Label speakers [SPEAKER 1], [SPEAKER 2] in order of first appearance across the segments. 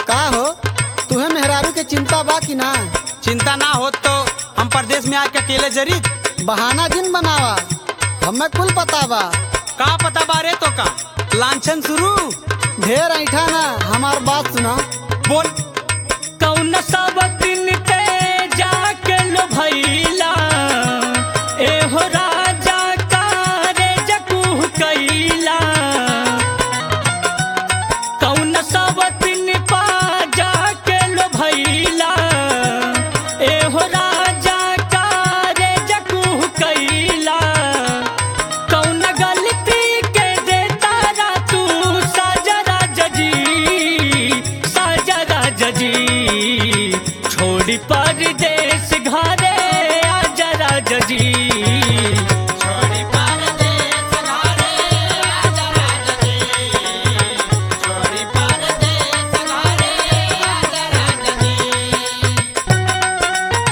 [SPEAKER 1] का हो तुम्हें मेहरारू के चिंता बा कि ना
[SPEAKER 2] चिंता ना हो तो हम प्रदेश में आके अकेले जरी
[SPEAKER 1] बहाना जिन बनावा हमें कुल पता बा
[SPEAKER 2] का पता बारे तो का लांछन शुरू
[SPEAKER 1] ढेर ऐठा ना हमार बात सुना
[SPEAKER 2] बोल
[SPEAKER 3] कौन सब दिन पे जाके लो भैला एहो राजा कारे जकुह कैला कौन सब दिन पा जाके लो भैला एहो राजा कारे जकुह कैला कौन गलती के दे तारा तू साजरा जजी साजरा जजी छोड़ी परदेश घरे आजरा जजी छोड़ी परदेश घरे आजरा जजी छोड़ी परदेश घरे आजरा जजी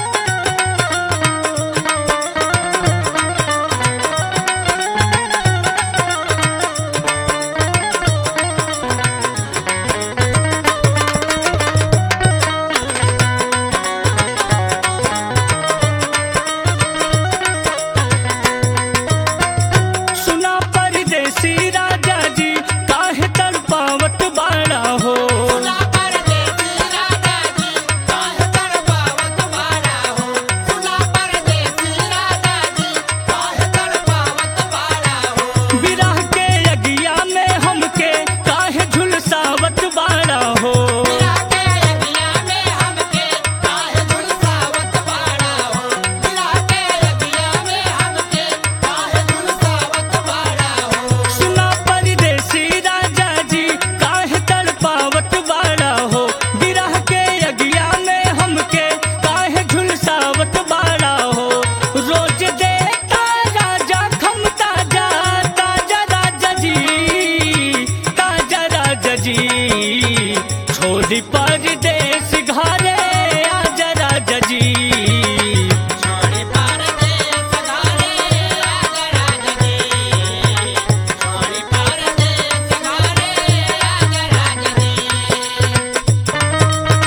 [SPEAKER 3] सुना परदेसी राजा जी काहे तड़पावत बाड़ा हो सुना परदेसी राजा जी काहे तड़पावत बाड़ा हो सुना परदेसी राजा जी काहे तड़पावत बाड़ा हो विरह के अगिया में हमके काहे झुलसावत बाड़ा हो विरह के अगिया में हमके काहे झुलसावत बाड़ा हो विरह के अगिया में हमके काहे झुलसावत बाड़ा हो सुना परदेसी राजा जी काहे तड़पावत बाड़ा हो विरह के अगिया में हमके काहे झुलसावत बाड़ा हो रोज देता राजा खमता जा ताजा राजा जी ताजा राजा जी छोड़ी परदेश घरे आजा राजा जी छोड़ी परदेश घरे आजा राजा जी छोड़ी परदेश घरे आजा राजा जी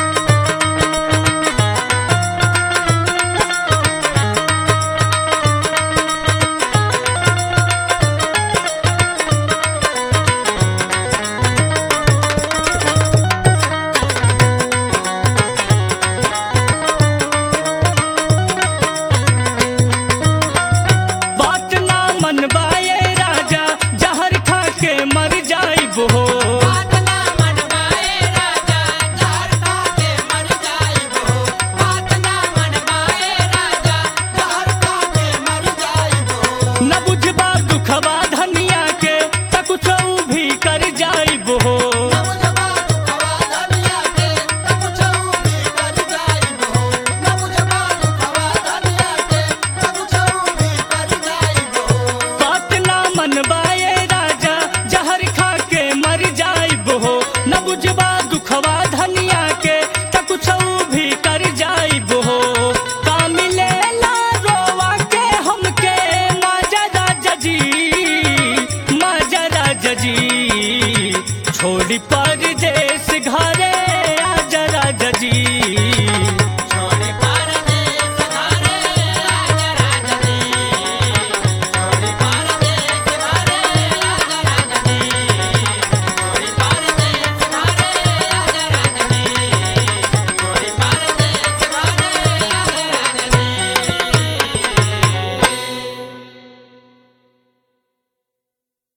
[SPEAKER 3] बात ना मन बाए राजा जहर खा के मर जाइब हो बात ना मन बाए राजा जहर खा के मर जाइब हो बात ना मन बाए राजा जहर खा के मर जाइब हो न बुझबा दुखबा धनिया के त कुछ भी कर जाइब हो न बुझबा दुखबा धनिया के त कुछ भी कर जाइब हो न बुझबा दुखबा धनिया के त कुछ भी कर जाइब हो बात ना मन बाए राजा जहर खा के मर जाइब हो न बुझबा दुखवा धनिया के त कुछ भी कर जाइब हो का मिलेला रोवा के हमके माजा राजा जी माजा राजा जी छोड़ी परदेश घर